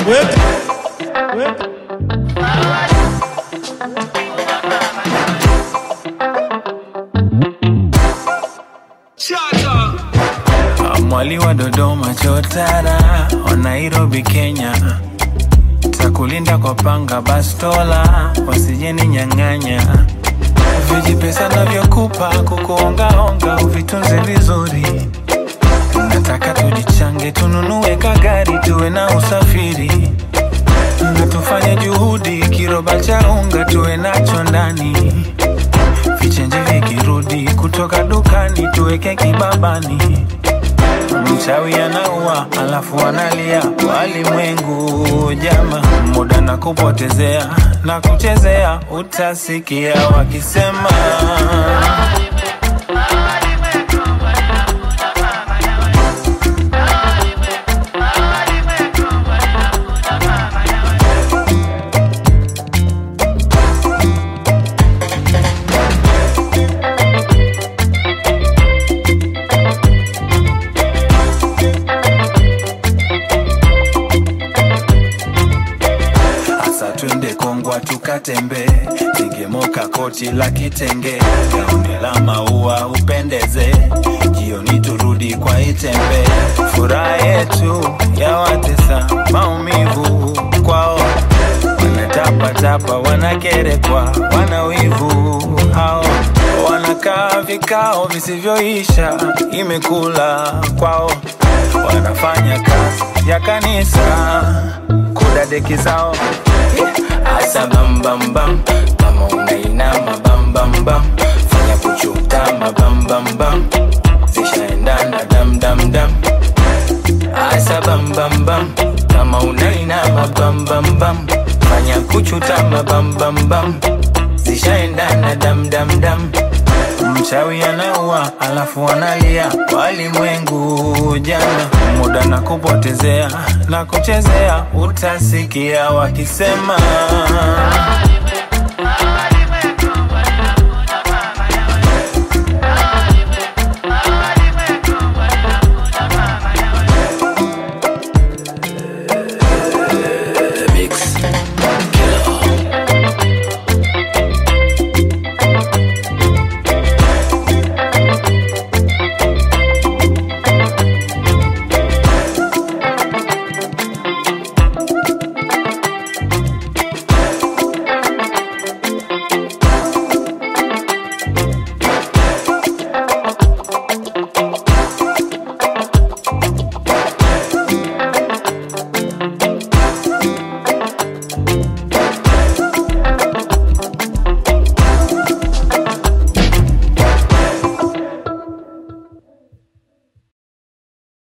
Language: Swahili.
Mwali wa Dodoma chotara wa Nairobi Kenya, takulinda kwa panga bastola, wasijeni nyang'anya vijipesa navyokupa kukuongaonga, uvitunze vizuri. Nataka tujichange, tununue kagari, tuwe na usafiri na tufanye juhudi, kiroba cha unga tuwe nacho ndani, vichenji vikirudi kutoka dukani tuweke kibabani. Mchawi anaua alafu analia, walimwengu jama, muda na kupotezea na kuchezea, utasikia wakisema Asa twende Kongwa tukatembe, ningemoka koti la kitenge, gauni la maua upendeze, jioni turudi kwa Itembe. Furaha yetu ya watesa maumivu kwao, wanatapatapa, wanakerekwa, wana wivu hao, wanakaa vikao visivyoisha, imekula kwao, wanafanya kazi ya kanisa kudadeki zao Asa bam bam bam kama unainama bam bam bam fanya kuchutama bam bam bam zishaendana dam dam dam Asa bam bam bam kama unainama bam bam bam fanya kuchutama bam bam bam zishaendana dam dam dam Mchawi anaua alafu analia, walimwengu jana, muda na kupotezea na kuchezea, utasikia wakisema